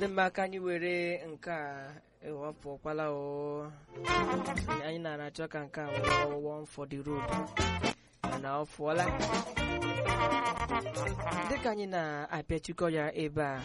dị mma ka anyị were nke a ewepụkwala o anyị na-achọ ka nke a wee one for the road mana ọ fụọla dịka anyị na-apịachikọ ya ebe a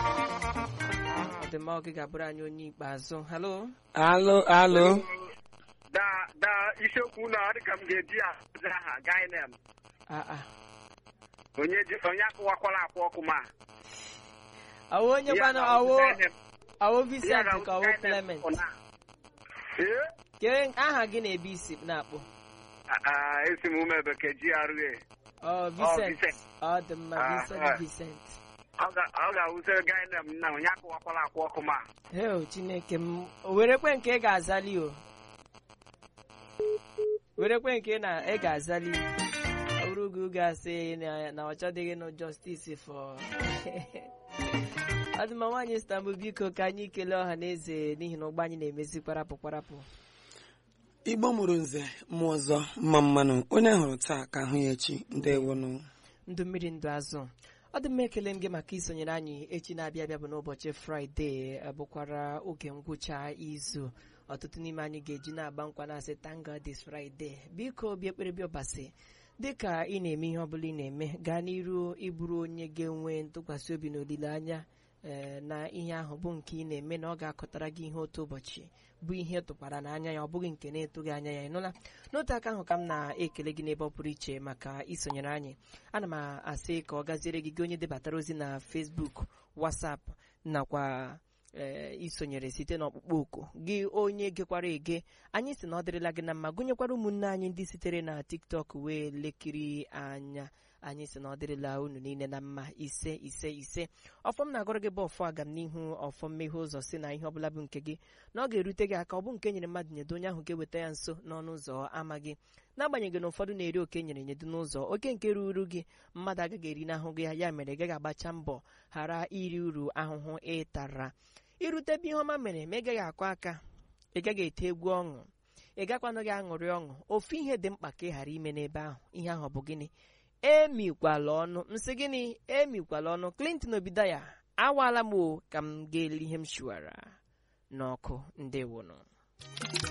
ọ dị mma oge ga-abụrụ anyị onye ikpeazụ halo alo alo da da isiokwu na ọ dị ka m ga-eji aza aha gainem aa onye ji onye akụwakwala akwa ọkụ ma ọwụ onye kwanụ ọwụ ọwụ Vincent ka ọwụ Clement ee kee aha gị na-ebe isi na-akpọ Ah, esi m ume bekee GRA ọ Vincent Vincent. ọ dị mma Ah, Vincent ah. Vincent ọ ga- ọ ga-awụsịrị gainem na onye akụwakwala akwa ọkụ ma heo chineke m o werekwe nke ị ga-azali o werekwe nke ị na ị ga-azali ọ bụrụ gị oge asị na na ọ chọdịghị nụ justice for ọ dị mma nwaanyị Istanbul biko ka anyị kelee ọha na eze n'ihi na ụgbọ anyị na-emezi kwarapụ kwarapụ igbo mụrụ nze mmụọ ọzọ mma mmanụ onye hụrụ taa ka ahụ ya echi ndewonụ ndụ mmiri ndụ azụ ọ dị mma ekele m gị maka isonyere anyị echi na-abịa abịa bụ n'ụbọchị fraịde eh, bụkwara oge ngwụcha izu ọtụtụ n'ime anyị ga-eji na-agba nkwa na-asị tanga dis fraịde biko bịa ekpere bịa ọbasi dịka ị na-eme ihe ọbụla ị na-eme gaa n'iru ịbụrụ onye ga-enwe ntụkwasị obi na olileanya ee na ihe ahụ bụ nke ị na-eme na ọ ga-akọtara gị ihe otu ụbọchị bụ ihe tụkwara n'anya ya ọ bụghị nke na-etụghị anya ya ịnụla n'otu aka ahụ ka m na-ekele gị n'ebe ọ pụrụ iche maka isonyere anyị ana m asị ka ọ gaziere gị gị onye debatara ozi na Facebook WhatsApp nakwa ee isonyere site n'ọkpụkpọ oku gị onye gekwara ege anyị si na ọ dịrịla gị na mma gụnyekwara ụmụnne anyị ndị sitere na TikTok wee lekiri anya anyị si na ọ dịrịla unu niile na mma ise ise ise ọfọm na-agụrụ gị bụ ọfọ agam n'ihu ọfọm mmeghe ụzọ si na ihe ọbụla bụ nke gị na ọ ga-erute gị aka ọ bụ nke nyere mmadụ nyedo onye ahụ ga-eweta ya nso n'ọnụ ụzọ ama gị n'agbanyeghị na ụfọdụ na-eri oke nyere nyedo n'ụzọ oke nke ruru gị mmadụ agaghị eri n'ahụ gị ya mere ị gaghị agbacha mbọ ghara iri uru ahụhụ ịtara irute ebe ihe ọma mere ma ị gaghị akụ aka ị gaghị ete egwu ọṅụ ị gakwanụ gị aṅụrị ọṅụ ofu ihe dị mkpa ka ị ghara ime n'ebe ahụ ihe ahụ ọ bụ gịnị emikwala ọnụ nsị gịnị emikwala ọnụ Clinton Obidaya awaala m o ka m ga-eli ihe m shiwara n'ọkụ ndewonụ